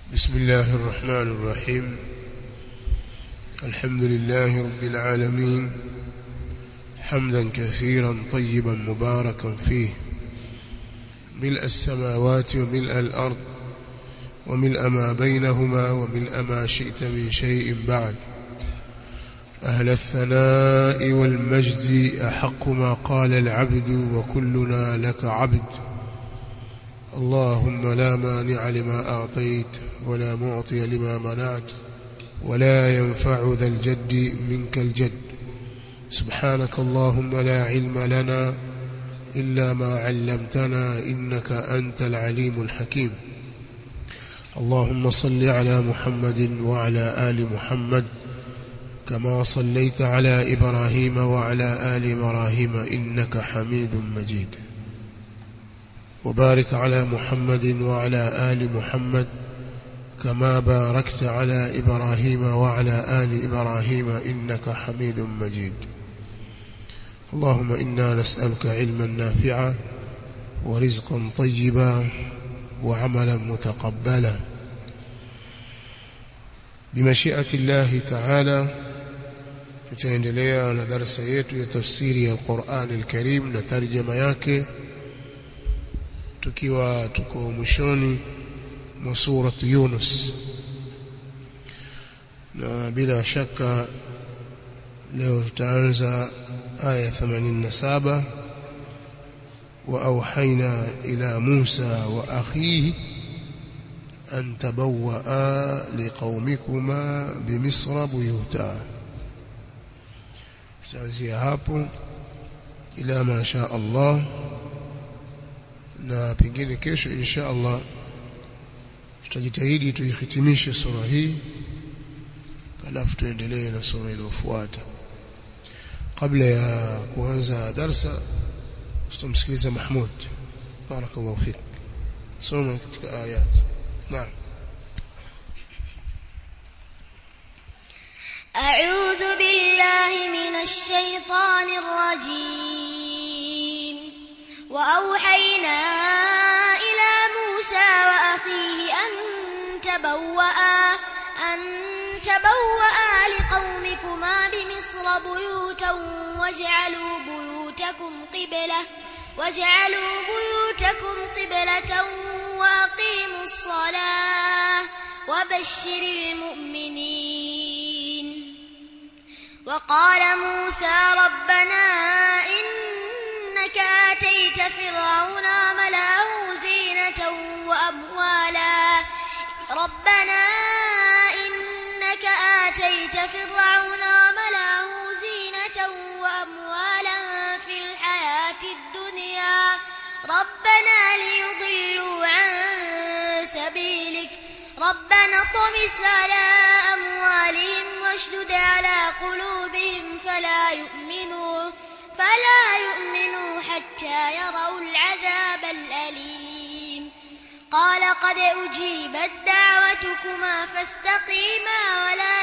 بسم الله الرحمن الرحيم الحمد لله رب العالمين حمدا كثيرا طيبا مباركا فيه ملء السماوات وملء الأرض وملء ما بينهما وملء ما شئت من شيء بعد أهل الثناء والمجد أحق ما قال العبد وكلنا لك عبد اللهم لا مانع لما أعطيت ولا معطي لما منعت ولا ينفع ذا الجد منك الجد سبحانك اللهم لا علم لنا إلا ما علمتنا إنك أنت العليم الحكيم اللهم صل على محمد وعلى آل محمد كما صليت على إبراهيم وعلى آل إبراهيم إنك حميد مجيد وبارك على محمد وعلى آل محمد كما باركت على إبراهيم وعلى آل إبراهيم إنك حميد مجيد اللهم إنا نسألك علما نافعا ورزقا طيبا وعملا متقبلا بمشيئة الله تعالى tutaendelea na darasa yetu ya tafsiri ya Qur'an al-Karim na tarjama yake tukiwa tuko mwishoni mwa sura Yunus na bila shaka leo tutaanza aya 87 وأوحينا إلى موسى وأخيه أن تبوأ لقومكما بمصر بيوتا tutaanzia hapo ila ma sha Allah na pengine kesho insha Allah tutajitahidi tuihitimishe sura hii alafu tuendelee na sura iliyofuata kabla ya kuanza darsa tutamsikiliza Mahmud barakallahu fik soma katika ayat naam أعوذ بالله من الشيطان الرجيم وأوحينا إلى موسى وأخيه أن تبوأ أن تبوأ لقومكما بمصر بيوتا واجعلوا بيوتكم قبلة واجعلوا بيوتكم قبلة وأقيموا الصلاة وبشر المؤمنين وقال موسى ربنا إنك آتيت فرعون وملأه زينة وأموالا ربنا إنك آتيت فرعون وملأه زينة وأموالا في الحياة الدنيا ربنا ليضلوا عن سبيلك ربنا طمس على أموالهم واشدد على قلوبهم فلا يؤمنوا فلا يؤمنوا حتى يروا العذاب الأليم قال قد أجيبت دعوتكما فاستقيما ولا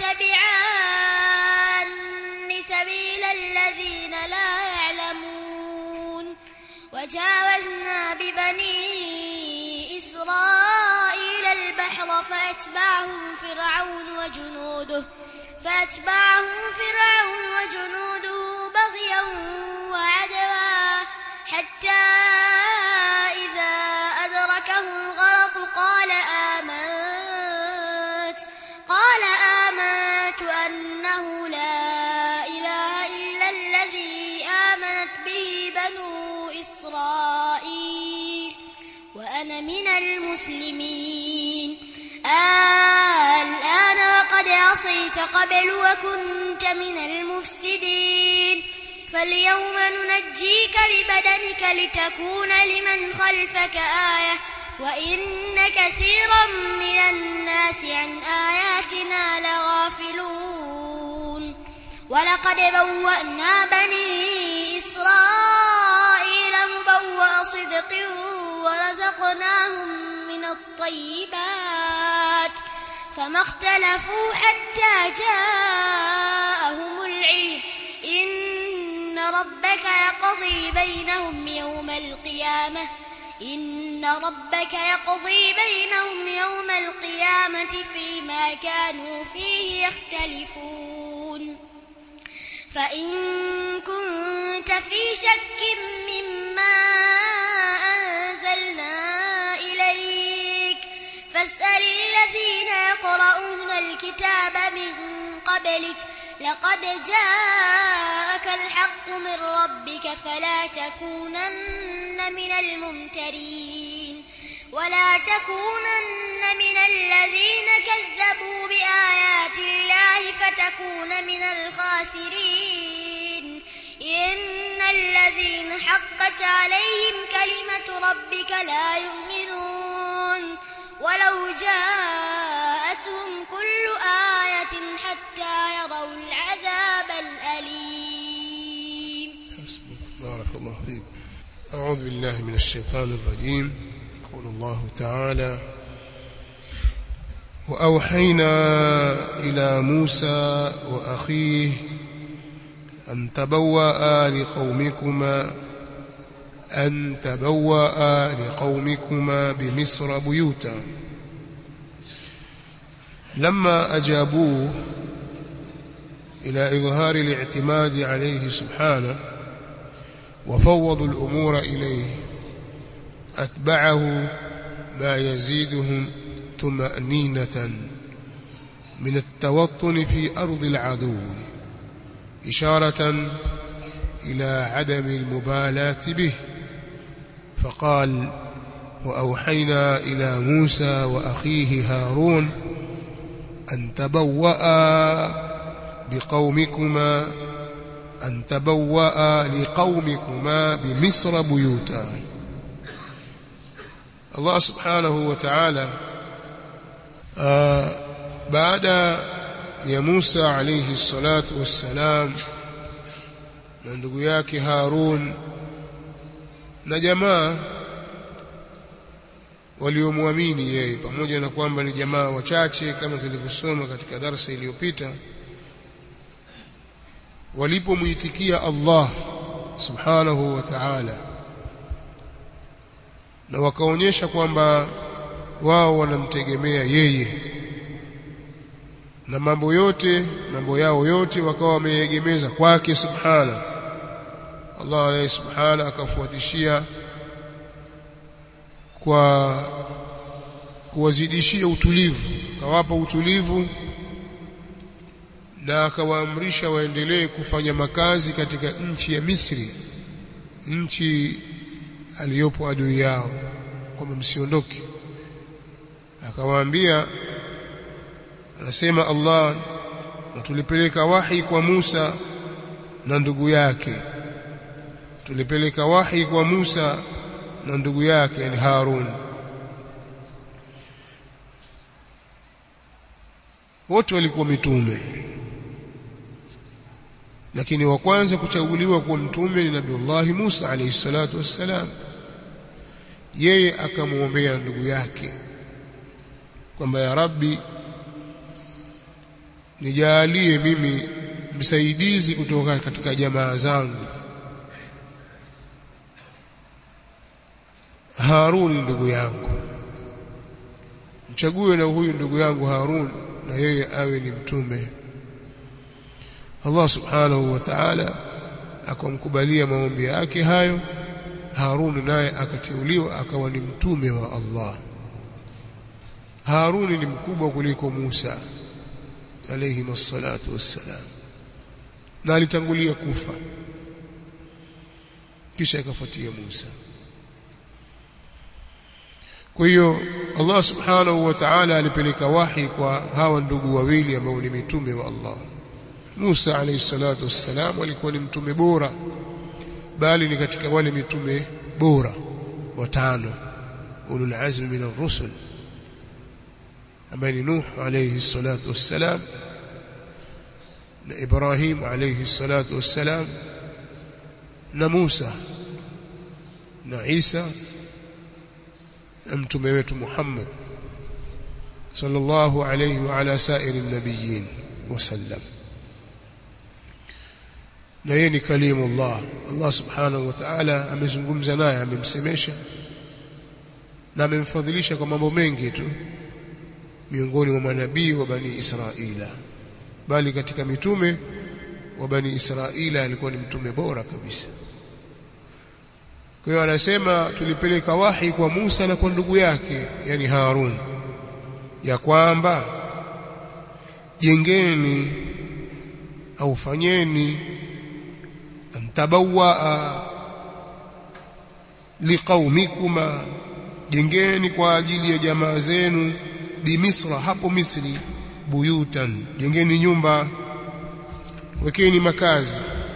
تتبعان سبيل الذين لا يعلمون وجاوزنا ببني إسرائيل البحر فأتبعهم فرعون وجنوده فأتبعهم فرعون وجنوده بغيا وعدوا حتى إذا أدركه الغرق قال آمنت قال آمنت أنه لا إله إلا الذي آمنت به بنو إسرائيل وأنا من المسلمين الآن وقد عصيت قبل وكنت من المفسدين فاليوم ننجيك ببدنك لتكون لمن خلفك آية وإن كثيرا من الناس عن آياتنا لغافلون ولقد بوأنا بني إسرائيل مبوأ صدق ورزقناهم من الطيبات فما اختلفوا حتى جاءهم العلم إن ربك يقضي بينهم يوم القيامة إن ربك يقضي بينهم يوم القيامة فيما كانوا فيه يختلفون فإن كنت في شك مما أنزلنا إليك فاسأل الذين يقرؤون الكتاب من قبلك لقد جاءك الحق من ربك فلا تكونن من الممترين ولا تكونن من الذين كذبوا بآيات الله فتكون من الخاسرين إن الذين حقت عليهم كلمة ربك لا يؤمنون ولو جاءتهم كل آية حتى يروا العذاب الأليم حسبك بارك الله فيك أعوذ بالله من الشيطان الرجيم يقول الله تعالى وأوحينا إلى موسى وأخيه أن تبوأ لقومكما أن تبوأ لقومكما بمصر بيوتا لما أجابوه إلى إظهار الاعتماد عليه سبحانه وفوضوا الأمور إليه أتبعه ما يزيدهم طمأنينة من التوطن في أرض العدو إشارة إلى عدم المبالاة به فقال وأوحينا إلى موسى وأخيه هارون أن تبوأ بقومكما أن تبوأ لقومكما بمصر بيوتا الله سبحانه وتعالى آه بعد ya Musa alayhi salatu wassalam na ndugu yake Harun na jamaa waliomwamini yeye pamoja na kwamba ni jamaa wachache kama tulivyosoma katika darasa iliyopita walipomuitikia Allah subhanahu wa ta'ala na wakaonyesha kwamba wao wanamtegemea yeye na mambo yote mambo yao yote wakawa wameegemeza kwake subhana Allah alayhi subhana akafuatishia kwa kuwazidishia utulivu akawapa utulivu na akawaamrisha waendelee kufanya makazi katika nchi ya Misri nchi aliyopo adui yao kwamba msiondoke akawaambia anasema Allah na tulipeleka wahi kwa Musa na ndugu yake tulipeleka wahi kwa Musa na ndugu yake yani Harun wote walikuwa mitume lakini wa kwanza kuchaguliwa kuwa mtume ni Nabiullah Musa alayhi salatu wassalam yeye akamwombea ndugu yake kwamba ya Rabbi nijalie mimi msaidizi kutoka katika jamaa zangu Harun ndugu yangu mchague na huyu ndugu yangu Harun na yeye awe ni mtume Allah subhanahu wa ta'ala akamkubalia maombi yake hayo Harun naye akateuliwa akawa ni mtume wa Allah Harun ni mkubwa kuliko Musa alayhi wassalatu wassalam na alitangulia kufa kisha akafuatia Musa kwa hiyo Allah subhanahu wa ta'ala alipeleka wahi kwa hawa ndugu wawili ambao ni mitume wa Allah Musa alayhi salatu wassalam alikuwa ni mtume bora bali ni katika wale mitume bora watano ulul azmi min ar-rusul ambaye ni Nuh alayhi salatu wassalam na Ibrahim alayhi salatu wassalam na Musa na Isa na mtume wetu Muhammad sallallahu alayhi wa ala sairi nabiyin wasallam na yeye ni kalimullah Allah subhanahu wa ta'ala amezungumza naye amemsemesha na amemfadhilisha kwa mambo mengi tu miongoni mwa manabii wa bani Israila bali katika mitume wa bani Israila alikuwa ni mtume bora kabisa kwa hiyo anasema tulipeleka wahi kwa Musa na kwa ndugu yake yani Harun ya kwamba jengeni au fanyeni antabawaa liqaumikuma jengeni kwa ajili ya jamaa zenu bimisra hapo Misri buyutan jengeni nyumba wekeni makazi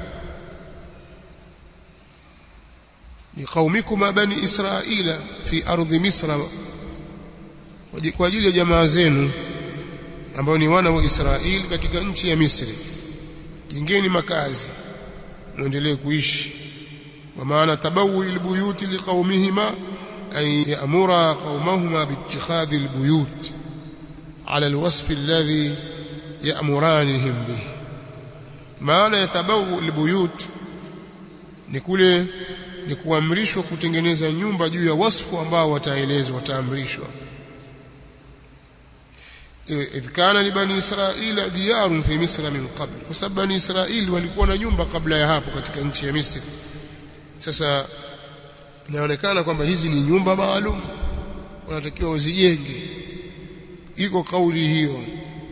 liqaumikuma bani israila fi ardhi misra kwa ajili ya jamaa zenu ambao ni wana wa Israeli katika nchi ya Misri jengeni makazi muendelee kuishi kwa maana tabawi albuyuti liqaumihima ay ya'mura qaumahuma biittikhadhi albuyut ala alwasf alladhi ya'muranihim bihi maana ya tabawu albuyut ni kule ni kuamrishwa kutengeneza nyumba juu ya wasfu ambao wataelezwa wataamrishwa idh kana li bani israila diyarun fi misra min qabl kwa sababu bani israili walikuwa na nyumba kabla ya hapo katika nchi ya Misri sasa inaonekana kwamba hizi ni nyumba maalum wanatakiwa uzijenge iko kauli hiyo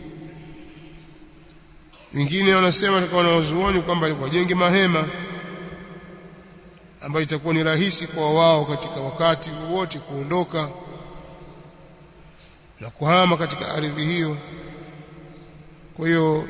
wengine wanasema kwa wanazuoni kwamba wajenge mahema ambayo itakuwa ni rahisi kwa wao katika wakati wowote kuondoka na kuhama katika ardhi hiyo kwa hiyo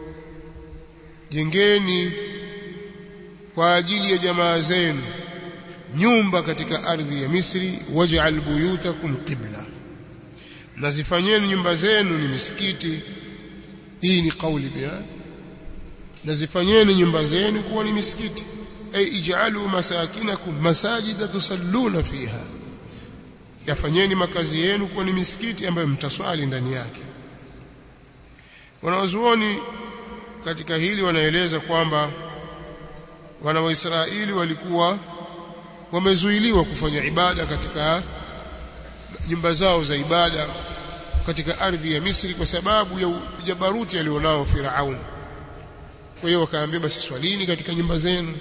jengeni kwa ajili ya jamaa zenu nyumba katika ardhi ya Misri waj'al buyutakum qibla na zifanyeni nyumba zenu ni misikiti hii ni kauli pia na zifanyeni nyumba zenu kuwa ni misikiti ay ij'alu masakinakum masajida tusalluna fiha yafanyeni makazi yenu kuwa ni misikiti ambayo mtaswali ndani yake wanawazuoni katika hili wanaeleza kwamba wana wa Israeli walikuwa wamezuiliwa kufanya ibada katika nyumba zao za ibada katika ardhi ya Misri kwa sababu ya jabaruti alionao Firaun. Kwa hiyo wakaambia basi swalini katika nyumba zenu,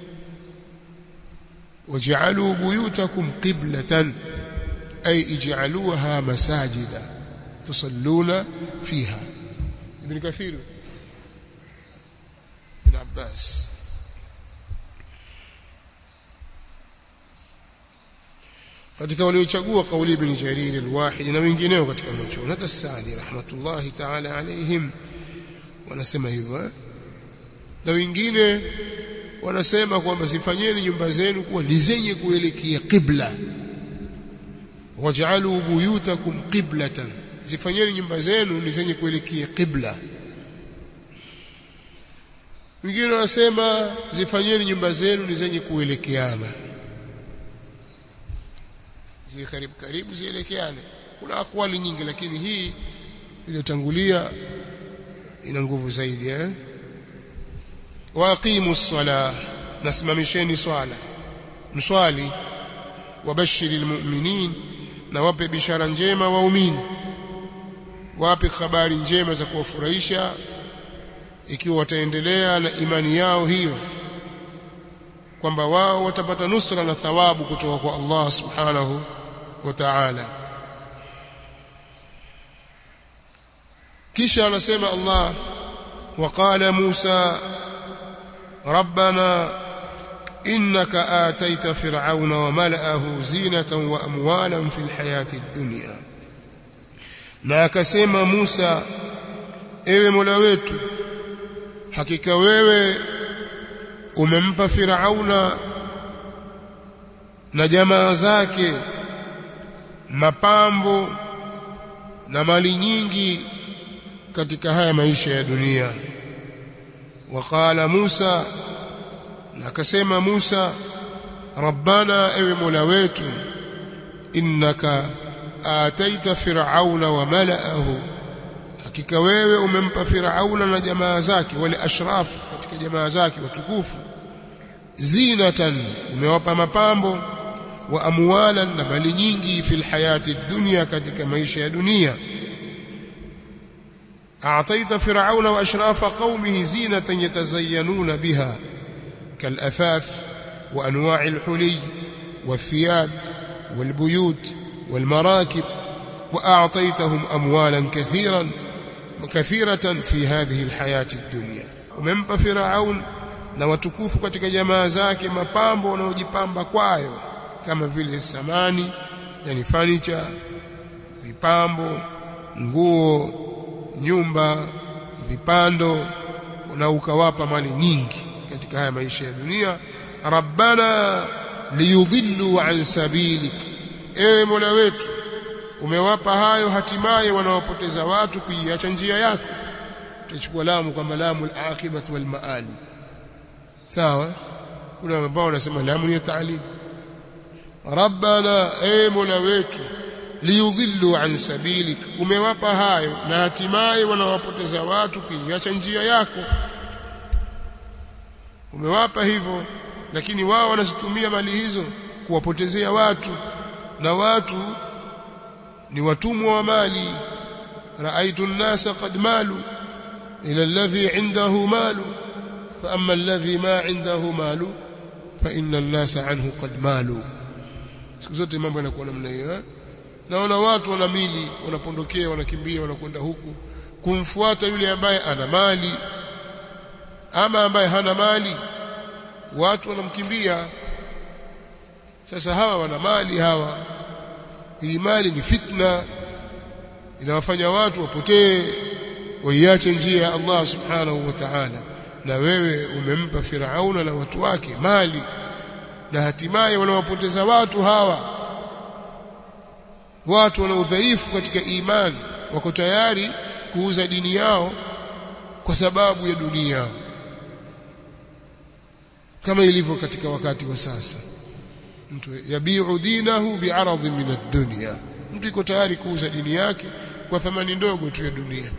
waj'alu buyutakum qiblatan ay ij'aluha masajida tusalluna fiha. Ibn Kathir Ibn Abbas katika waliochagua kauli ibn Jarir al-Wahid na wengineo katika wanachuoni hata Saadi rahmatullahi ta'ala alaihim wanasema hivyo na wengine wanasema kwamba zifanyeni nyumba zenu kuwa ni zenye kuelekea qibla waj'alu buyutakum qiblatan zifanyeni nyumba zenu ni zenye kuelekea qibla wengine wanasema zifanyeni nyumba zenu ni zenye kuelekeana ziwe karibu karibu zielekeane kuna akwali nyingi lakini hii iliyotangulia ina nguvu zaidi eh waqimu sala nasimamisheni swala mswali wabashiri almu'minin na wape bishara njema waumini wape habari njema za kuwafurahisha ikiwa wataendelea na imani yao hiyo kwamba wao watapata nusra na thawabu kutoka kwa Allah subhanahu wa ta'ala kisha anasema Allah وقال موسى ربنا إنك آتيت فرعون وملأه زينة وأموالا في الحياة الدنيا na akasema Musa ewe Mola wetu hakika wewe umempa Firauna na jamaa zake mapambo na mali nyingi katika haya maisha ya dunia waqala Musa na akasema Musa rabbana ewe Mola wetu innaka ataita fir'auna wa mala'ahu hakika wewe umempa Firauna na jamaa zake wale ashraf katika jamaa zake watukufu zinatan umewapa mapambo wa amwalan na mali nyingi fil hayati dunya katika maisha ya dunia أعطيت فرعون وأشراف قومه زينة يتزينون بها كالأثاث وأنواع الحلي والثياب والبيوت والمراكب وأعطيتهم أموالا كثيرا كثيرة في هذه الحياة الدنيا وممpa Firaun na watukufu katika jamaa zake mapambo wanaojipamba kwayo kama vile samani yani furniture vipambo nguo nyumba vipando na ukawapa mali nyingi katika haya maisha ya dunia rabbana liyudhillu an sabilik ewe mola wetu umewapa hayo hatimaye wanaopoteza watu kuiacha njia yako tutachukua lamu kwamba lamu al-aqibah wal maali sawa kuna ambao wanasema lamu ni ta'lim rabbana ewe mola wetu liyudhillu an sabilik umewapa hayo na hatimaye wanawapoteza watu kuiacha njia yako umewapa hivyo lakini wao wanazitumia mali hizo kuwapotezea watu na watu ni watumwa wa mali raaitu an-nasa qad malu ila alladhi indahu malu fa amma alladhi ma indahu malu fa inna an-nasa anhu qad malu siku zote mambo yanakuwa namna hiyo eh? naona watu wana mili wanapondokea wanakimbia wanakwenda huku kumfuata yule ambaye ana mali ama ambaye hana mali watu wanamkimbia sasa hawa wana mali hawa hii mali ni fitna inawafanya watu wapotee waiache njia ya Allah subhanahu wa ta'ala na wewe umempa Firauna na watu wake mali na hatimaye wanawapoteza watu hawa watu wana udhaifu katika imani wako tayari kuuza dini yao kwa sababu ya dunia kama ilivyo katika wakati wa sasa mtu yabiu dinahu bi'aradhin min ad-dunya mtu iko tayari kuuza dini yake kwa thamani ndogo tu ya dunia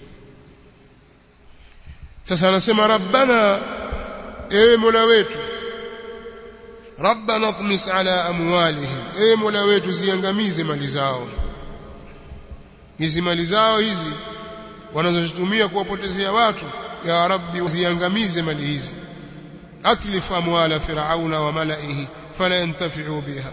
sasa anasema rabbana ewe mola wetu rabbana tmis ala amwalihim ewe mola wetu ziangamize mali zao hizi mali zao hizi wanazozitumia kuwapotezea watu ya rabbi ziangamize mali hizi atlif amwala firauna wa malaihi fala yantafi'u biha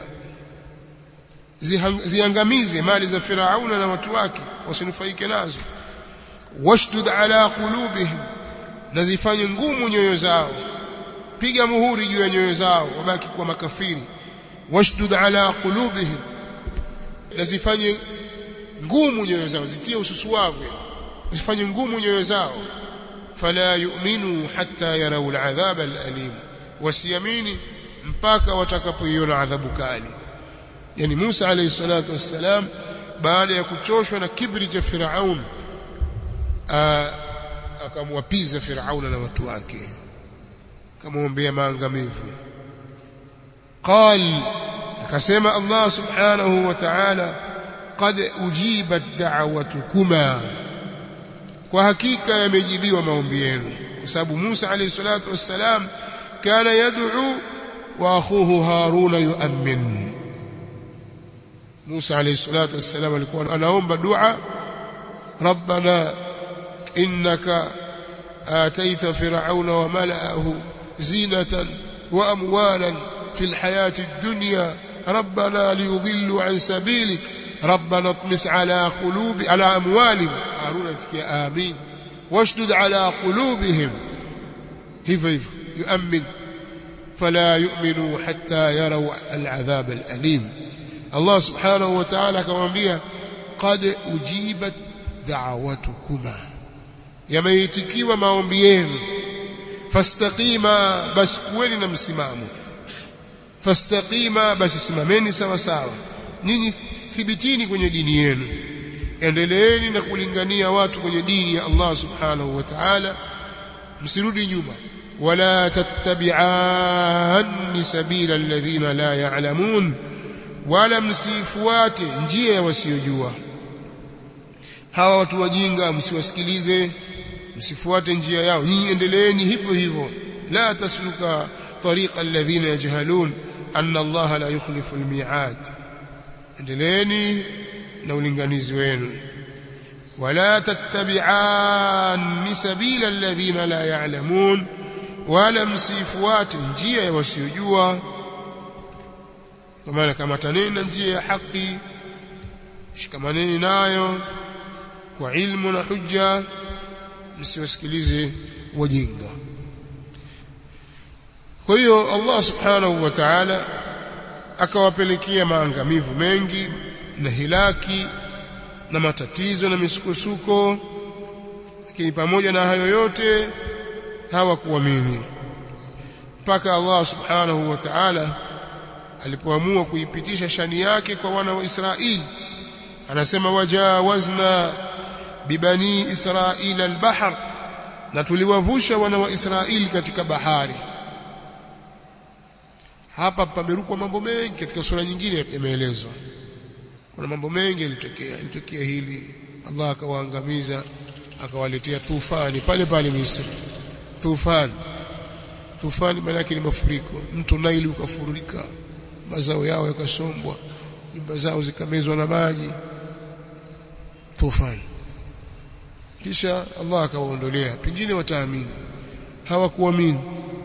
ziangamize mali za firauna na watu wake wasinufaike nazo washdud ala qulubihim na zifanye ngumu nyoyo zao piga muhuri juu ya nyoyo zao wabaki kuwa makafiri washdud ala qulubihim na zifanye ngumu nyoyo zao zitie ususuavu zifanye ngumu nyoyo zao fala yu'minu hatta yarau al'adhab al'alim wasiyamini mpaka watakapoiona adhabu kali yani Musa alayhi salatu wassalam baada ya kuchoshwa na kibri cha Firaun akamwapiza Firauna na watu wake akamwombea maangamivu qal akasema Allah subhanahu wa ta'ala qad ujibat da'watukuma kwa hakika yamejibiwa maombi yenu kwa sababu Musa alayhi salatu wassalam kana yad'u wa akhuhu Haruna yu'min Musa alayhi salatu wassalam alikuwa anaomba dua ربنا إنك آتيت فرعون وملأه زينة وأموالا في الحياة الدنيا ربنا ليضلوا عن سبيلك ربنا اطمس على قلوب على أموالهم هارون يا آمين واشدد على قلوبهم هيف هيف يؤمن فلا يؤمنوا حتى يروا العذاب الأليم الله سبحانه وتعالى كما بها قد أجيبت دعوتكما yameitikiwa maombi yenu fastaqima basi kuweni na msimamo fastaqima basi simameni sawa sawa nyinyi thibitini kwenye dini yenu endeleeni na kulingania watu kwenye dini ya Allah subhanahu wa ta'ala msirudi nyuma wala tattabi'an sabila alladhina la ya'lamun wala msifuate njia ya wasiojua hawa watu wajinga msiwasikilize msifuate njia yao nyinyi endeleeni hivyo hivyo la tasluka tariqa alladhina yajhalun anna Allah la yukhlifu almi'ad endeleeni na ulinganizi wenu wala tattabi'an sabila alladhina la ya'lamun wala msifuate njia ya wasiojua kwa maana kama taneni na njia ya haki shikamaneni nayo kwa ilmu na hujja msiwasikilize wajinga kwa hiyo Allah subhanahu wa ta'ala akawapelekea maangamivu mengi na hilaki na matatizo na misukosuko lakini pamoja na hayo yote hawakuamini mpaka Allah subhanahu wa ta'ala alipoamua kuipitisha shani yake kwa wana wa Israeli anasema wajawazna bibani israila albahr na tuliwavusha wana wa Israeli katika bahari hapa pamerukwa mambo mengi katika sura nyingine yameelezwa kuna mambo mengi yalitokea ilitokea hili Allah akawaangamiza akawaletea tufani pale pale Misri tufani tufani maana yake ni mafuriko mto Naili ukafurika mazao yao yakasombwa nyumba zao zikamezwa na maji tufani kisha Allah akawaondolea pengine wataamini hawakuamini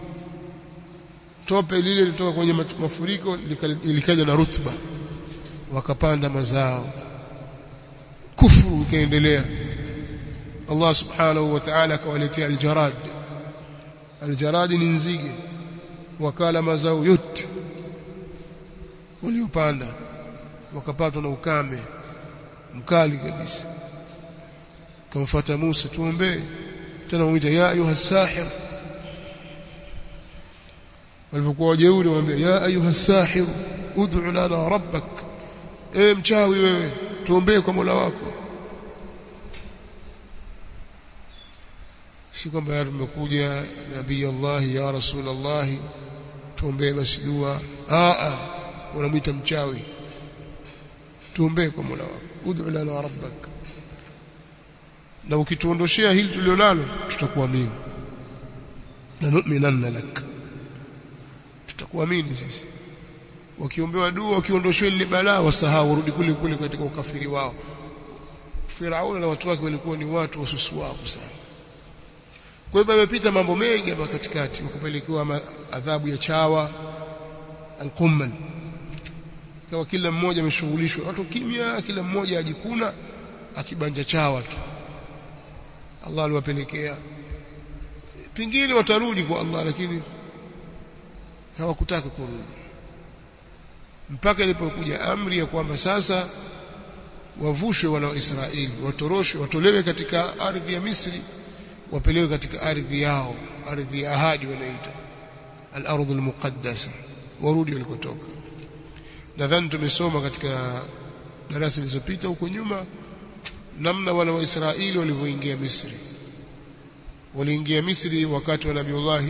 tope lile lilitoka kwenye mafuriko likaja na rutba wakapanda mazao kufuru ikaendelea Allah subhanahu wa ta'ala akawaletea aljarad aljarad ni nzige wakala mazao yote waliopanda wakapatwa na ukame mkali kabisa kamfuata Musa tuombee tena mwita ya ayuha sahir walipokuwa wajeuri waambia ya ayuha sahir ud'u lana rabbak e mchawi wewe tuombee kwa Mola wako si kwamba tumekuja nabii Allah ya rasul Allah tuombee basi dua a a unamwita mchawi tuombee kwa Mola wako ud'u lana rabbak na ukituondoshea hili tulionalo tutakuamini na nu'minanna lak tutakuamini sisi wakiombewa dua wakiondoshewa ile balaa wasahau warudi kule kule katika ukafiri wao Firauni na watu wake walikuwa ni watu wasusuavu sana kwa hivyo yamepita mambo mengi hapa katikati wakapelekewa adhabu ya chawa alqummal kwa kila mmoja ameshughulishwa watu kimya kila mmoja ajikuna akibanja chawa tu Allah aliwapelekea pingine watarudi kwa Allah lakini hawakutaka kurudi mpaka ilipokuja amri ya kwamba sasa wavushwe wana wa Israeli watoroshwe watolewe katika ardhi ya Misri wapelewe katika ardhi yao ardhi ya ahadi wanaita al-ardh al-muqaddasa warudi walikotoka nadhani tumesoma katika darasa zilizopita huko nyuma namna wana wa Israeli walivyoingia Misri waliingia Misri wakati wa Nabiullah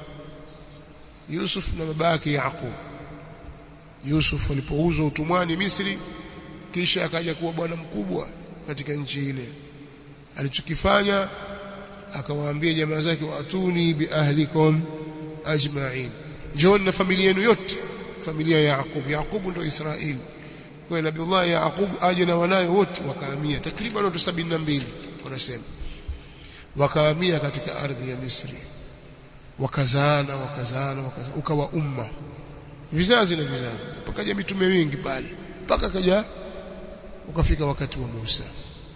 Yusuf na babake Yaqub Yusuf alipouzwa utumwani Misri kisha akaja kuwa bwana mkubwa katika nchi ile alichokifanya akawaambia jamaa zake watuni bi ahlikum ajma'in njooni na familia yenu yote familia ya Yaqub Yaqub ndio Israeli kwa Nabiullah Yaqub aje na wanawe wote wakahamia takriban watu 72 wanasema wakahamia katika ardhi ya Misri wakazaana wakazaana wakazaana ukawa umma vizazi na vizazi pakaja mitume wengi pale mpaka kaja ukafika wakati wa Musa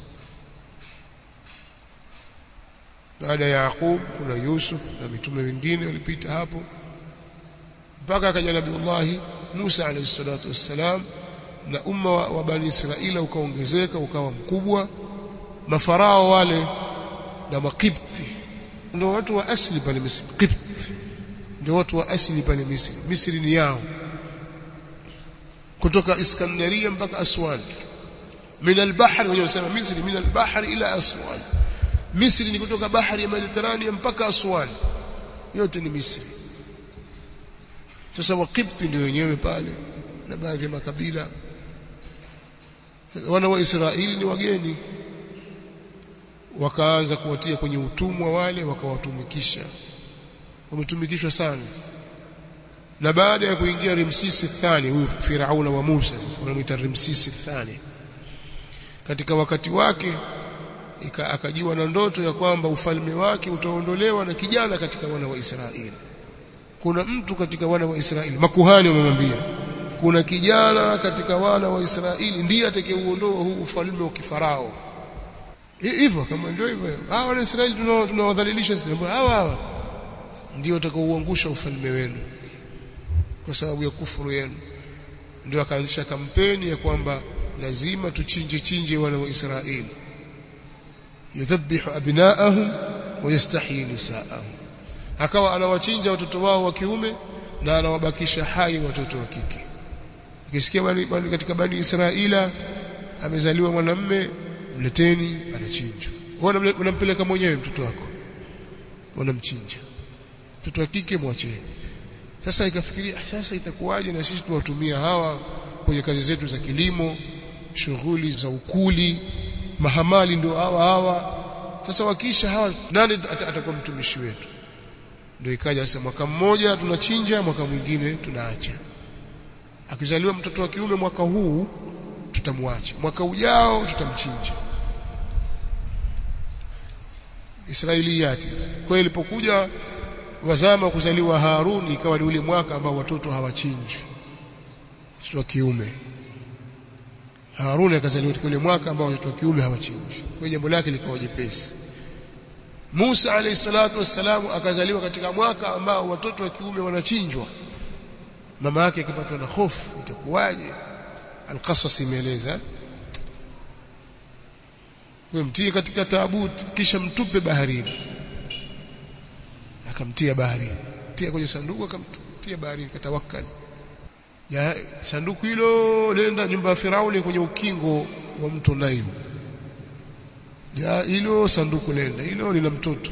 baada ya Yaqub kuna Yusuf na mitume wengine walipita hapo mpaka akaja Nabiullah Musa alayhi salatu wassalam na umma wa, wa bani Israila ukaongezeka ukawa mkubwa mafarao wale na makipti ndio watu wa asili pale Misri Kipt ndio watu wa asili pale Misri Misri ni yao kutoka Iskandaria mpaka Aswan min al-bahr wenyewe wanasema Misri min al-bahr ila Aswan Misri ni kutoka bahari ya Mediterania mpaka Aswan yote ni Misri sasa wakipti ndio wenyewe pale na baadhi ya makabila wana wa Israeli ni wageni wakaanza kuwatia kwenye utumwa wale wakawatumikisha wametumikishwa sana na baada ya kuingia Ramsesi thani huyu Firauna wa Musa sasa wanamuita Ramsesi thani katika wakati wake akajiwa na ndoto ya kwamba ufalme wake utaondolewa na kijana katika wana wa Israeli kuna mtu katika wana wa Israeli makuhani wamemwambia kuna kijana katika wana wa Israeli ndiye atakayeuondoa huu ufalme wa kifarao hivyo kama ndio hivyo hawa wana Israeli tunawadhalilisha hawa hawa ndio watakaouangusha ufalme wenu kwa sababu ya kufuru yenu ndio akaanzisha kampeni ya kwamba lazima tuchinje chinje wana wa Israeli yudhabihu abnaahum wa yastahyi nisaahum akawa anawachinja watoto wao wa kiume na anawabakisha hai watoto wa kike ukisikia bani, bani katika bani Israila amezaliwa mwanamme mleteni anachinjwa wewe unampeleka mwenyewe mtoto wako unamchinja mtoto wa kike mwacheni sasa ikafikiria sasa itakuwaje na sisi tuwatumia hawa kwenye kazi zetu za kilimo shughuli za ukuli mahamali ndio hawa hawa sasa wakisha hawa nani atakuwa mtumishi wetu ndio ikaja sasa mwaka mmoja tunachinja mwaka mwingine tunaacha akizaliwa mtoto wa kiume mwaka huu tutamwacha mwaka ujao tutamchinja Israiliyati kwa ilipokuja wazama kuzaliwa Harun ikawa ni ule mwaka ambao watoto hawachinjwi watoto wa kiume Harun akazaliwa katika ule mwaka ambao watoto wa kiume hawachinjwi kwa jambo lake likawa jepesi Musa alayhi salatu wassalam akazaliwa katika mwaka ambao watoto wa kiume wanachinjwa mama yake akipatwa na hofu itakuwaje Al-Qasas imeeleza mtie katika taabut kisha mtupe baharini akamtia baharini tia kwenye sanduku akamtia baharini katawakkal ya sanduku hilo lenda nyumba ya Firauni kwenye ukingo wa mto Nile ya hilo sanduku lenda hilo lina mtoto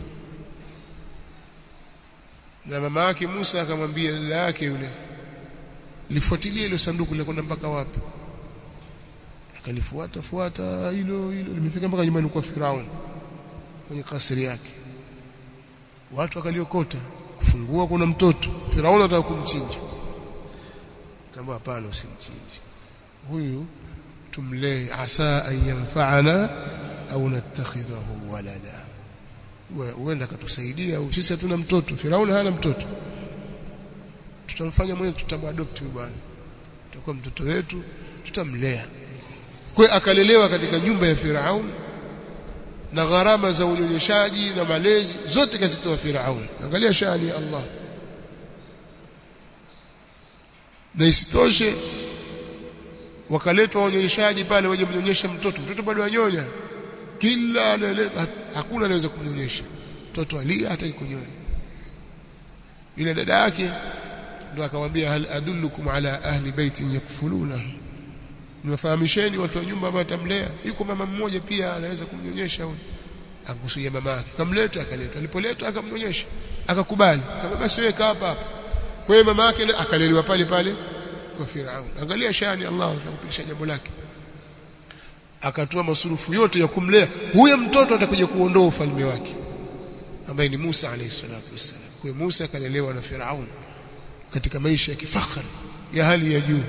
na mama yake Musa akamwambia dada yake yule lifuatilie ile sanduku likwenda mpaka wapi akalifuata fuata hilo hilo limefika mpaka nyumbani kwa Firauni kwenye kasri yake watu wakaliokota kufungua kuna mtoto Firauni anataka kumchinja kama hapana usimchinje huyu tumlee asa an yanfa'ana au natakhidhahu walada huenda akatusaidia au sisi hatuna mtoto Firauni hana mtoto tutamfanya mwenyewe tutamwadopt huyu bwana tutakuwa mtoto wetu tutamlea kwa akalelewa katika nyumba ya Firaun na gharama za unyonyeshaji na malezi zote kazitoa Firaun angalia shani ya Allah na isitoshe wakaletwa wanyonyeshaji pale waje mnyonyesha mtoto mtoto bado anyonya kila anaeleza hakuna anaweza kumnyonyesha mtoto alia hata kunyonya ile dada yake ndo akamwambia hal adullukum ala ahli baitin yakfuluna niwafahamisheni watu wa nyumba ambao atamlea yuko mama mmoja pia anaweza kumnyonyesha huyo akusudia mama yake kamleta akaleta alipoleta akamnyonyesha akakubali kama basi wewe kaa hapa hapa kwa hiyo mama yake akalelewa pale pale kwa Firaun angalia shani Allah atampilisha jambo lake akatoa masurufu yote ya kumlea huyo mtoto atakuja kuondoa ufalme wake ambaye ni Musa alayhi salatu wassalam kwa hiyo Musa akalelewa na Firaun katika maisha ya kifahari ya hali ya juu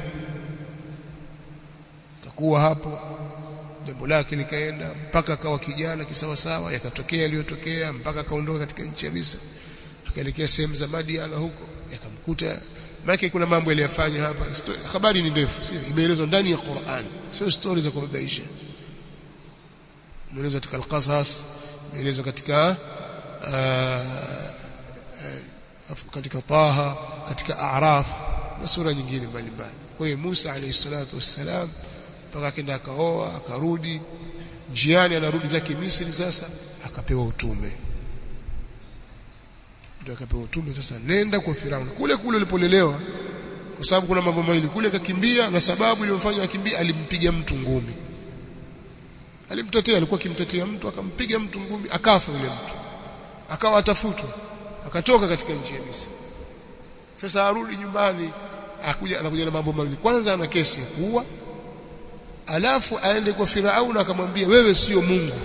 kakuwa hapo jambo lake likaenda mpaka akawa kijana kisawasawa yakatokea yaliyotokea mpaka akaondoka katika nchi ya Misri akaelekea sehemu za Madiana huko yakamkuta maana kuna mambo aliyofanya hapa habari ni ndefu sio imeelezwa ndani ya Qur'an sio story za kubabaisha imeelezwa katika al-Qasas imeelezwa katika katika Taha katika A'raf na sura nyingine mbalimbali kwa hiyo Musa alayhi salatu wassalam mpaka akaenda akaoa akarudi njiani anarudi zake Misri sasa akapewa utume ndio akapewa utume sasa nenda kwa Firauni kule kule ulipolelewa kwa sababu kuna mambo mawili kule akakimbia na sababu iliyomfanya akimbia alimpiga mtu ngumi alimtetea alikuwa akimtetea mtu akampiga mtu ngumi akafa yule mtu akawa atafutwa akatoka katika nchi ya Misri sasa arudi nyumbani akuja anakuja na mambo mawili kwanza ana kesi ya kuua alafu aende kwa Firauni akamwambia wewe sio Mungu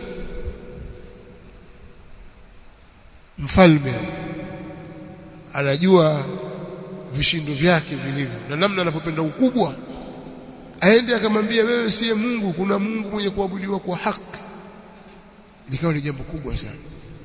mfalme anajua vishindo vyake vilivyo na namna anavyopenda ukubwa aende akamwambia wewe siye Mungu kuna Mungu mwenye kuabudiwa kwa haki likawa ni jambo kubwa sana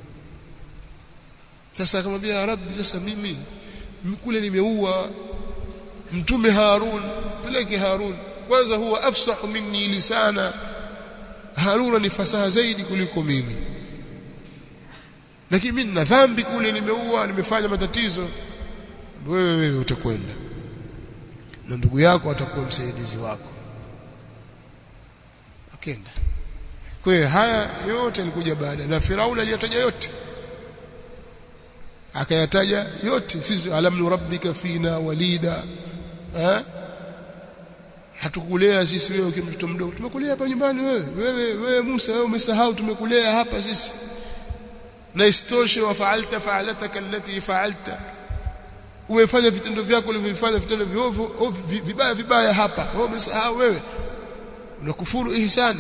sasa akamwambia rabbi sasa mimi kule nimeua mtume Harun peleke Harun kwanza huwa afsahu minni lisana Harun ni fasaha zaidi kuliko mimi lakini mimi nina dhambi kule nimeua nimefanya matatizo wewe wewe utakwenda na ndugu yako atakuwa msaidizi wako akenda kwa hiyo haya yote yalikuja baada na Firauni aliyataja yote akayataja yote sisi alam nurabbika fina walida eh hatukulea sisi wewe ukiwa mtoto mdogo tumekulea hapa nyumbani wewe wewe wewe Musa wewe umesahau tumekulea hapa sisi na istoshe wafaalta faalataka allati faalta umefanya vitendo vyako ulivyofanya vitendo viovu vibaya vibaya hapa wewe umesahau wewe unakufuru ihsani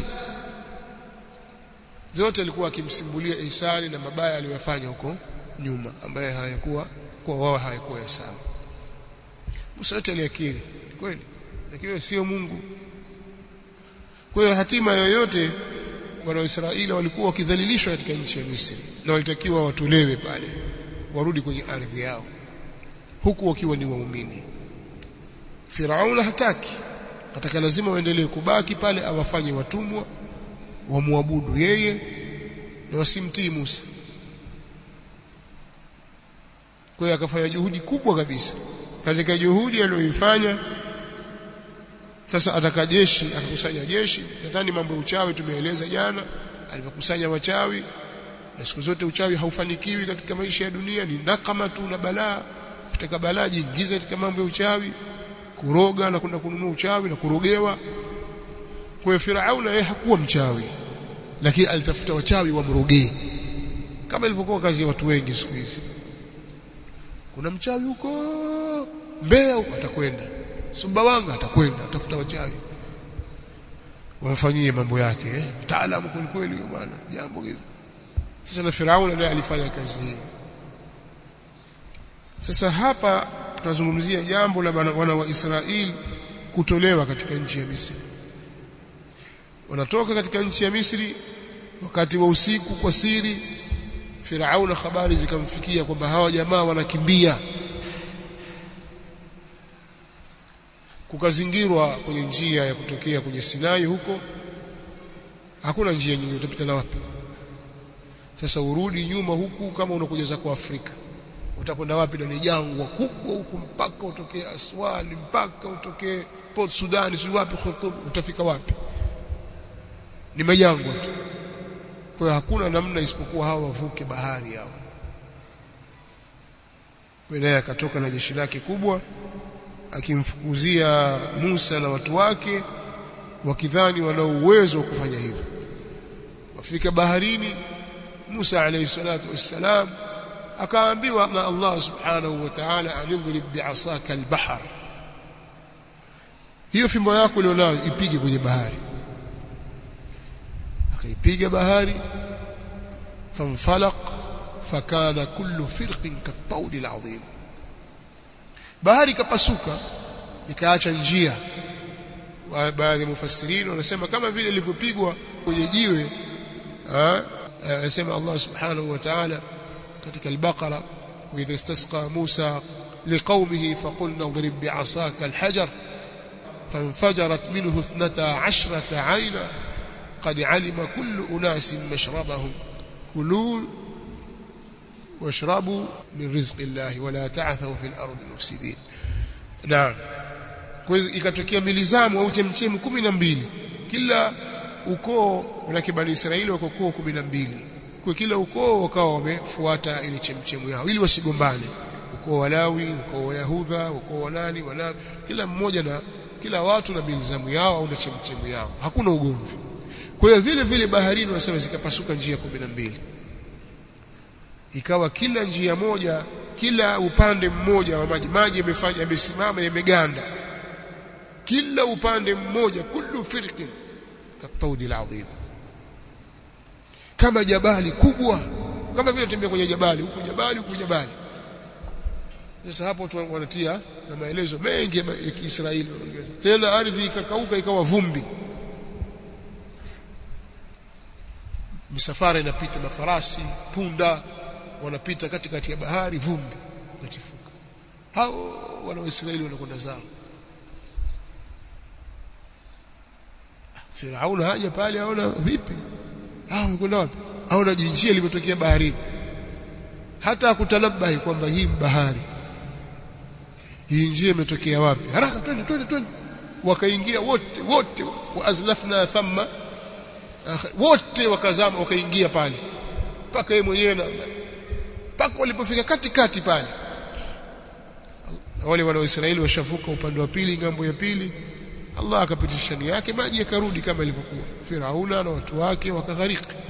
zote alikuwa akimsimbulia ihsani na mabaya aliyofanya huko nyuma ambaye hayakuwa kwa wao hayakuwa sawa Musa yote aliakiri kweli lakini sio Mungu kwa hiyo hatima yoyote wana wa Israeli walikuwa wakidhalilishwa katika nchi ya Misri na walitakiwa watolewe pale warudi kwenye ardhi yao huku wakiwa ni waumini Firauna hataki ataka lazima waendelee kubaki pale awafanye watumwa wamwabudu yeye na wasimtii Musa kwa hiyo akafanya juhudi kubwa kabisa katika juhudi aliyoifanya sasa ataka jeshi akakusanya jeshi nadhani mambo ya uchawi tumeeleza jana alivyokusanya wachawi na siku zote uchawi haufanikiwi katika maisha ya dunia ni nakama tu na balaa katika balaa jiingiza katika mambo ya uchawi kuroga na kwenda kununua uchawi na kurogewa kwa hiyo Firauna yeye hakuwa mchawi lakini alitafuta wachawi wamrogee kama ilivyokuwa kazi ya watu wengi siku hizi kuna mchawi huko Mbeya huko atakwenda Sumbawanga atakwenda atafuta wachawi wamfanyie mambo yake eh? taalamu kweli kweli bwana jambo hili sasa na Firauna naye alifanya kazi hii sasa hapa tunazungumzia jambo la wana wa Israeli kutolewa katika nchi ya Misri wanatoka katika nchi ya Misri wakati wa usiku kwa siri Firauna habari zikamfikia kwamba hawa jamaa wanakimbia kukazingirwa kwenye njia ya kutokea kwenye Sinai huko hakuna njia nyingine utapita na wapi sasa urudi nyuma huku kama unakuja zako Afrika utakwenda wapi na ni jangwa kubwa huku mpaka utokee Aswani mpaka utokee Port Sudan si wapi Khartoum utafika wapi ni majangwa tu kwa hiyo hakuna namna isipokuwa hawa wavuke bahari hao naye akatoka na jeshi lake kubwa akimfukuzia Musa na watu wake wakidhani wana uwezo wa kufanya hivyo wafika baharini Musa alayhi salatu wassalam akaambiwa na Allah subhanahu wa ta'ala anidhrib bi'asaka al-bahr hiyo fimbo yako ulionayo ipige kwenye bahari akaipiga bahari fanfalaq fakana kullu firqin kattaudi alazim bahari ikapasuka ikaacha njia baadhi ya mufassirini wanasema kama vile ilivyopigwa kwenye jiwe anasema Allah subhanahu wa ta'ala katika al-Baqara wa idha istasqa Musa liqaumihi faqulna idrib bi'asaka al-hajar فانفجرت منه اثنتا عشرة عينا قد علم كل أناس مشربهم كلوا واشربوا من رزق الله ولا تعثوا في الأرض مفسدين نعم kwa hiyo ikatokea milizamu au chemchemu 12 kila ukoo na kibani Israeli wako ukoo 12 kwa kila ukoo wakawa wamefuata ile chemchemu yao ili wasigombane ukoo wa Lawi ukoo wa Yahudha ukoo wa nani wana kila mmoja na kila watu na milizamu yao au na chemchemu yao hakuna ugomvi kwa hiyo vile vile baharini wanasema zikapasuka njia 12 ikawa kila njia moja kila upande mmoja wa maji maji yamefanya yamesimama yameganda kila upande mmoja kullu firqin kataudi alazim kama jabali kubwa kama vile tembea kwenye jabali huku jabali huku jabali sasa hapo watu wanatia na maelezo mengi ya Kiisraeli tena ardhi ikakauka ikawa vumbi misafara inapita mafarasi punda wanapita katikati ya bahari vumbi natifuka hao wana waisraeli wanakwenda zao Firauna haja pale aona vipi hao wanakwenda wapi aona jinjia limetokea baharini hata akutanabahi kwamba hii bahari hii njia imetokea wapi haraka twende twende twende wakaingia wote wote waazlafna thamma wote wakazama wakaingia pale mpaka yeye mwenyewe na mpaka walipofika katikati pale wale wana Israeli washavuka upande wa pili ngambo ya pili Allah akapitisha nia yake maji yakarudi kama ilivyokuwa Firauna na watu wake wakaghariki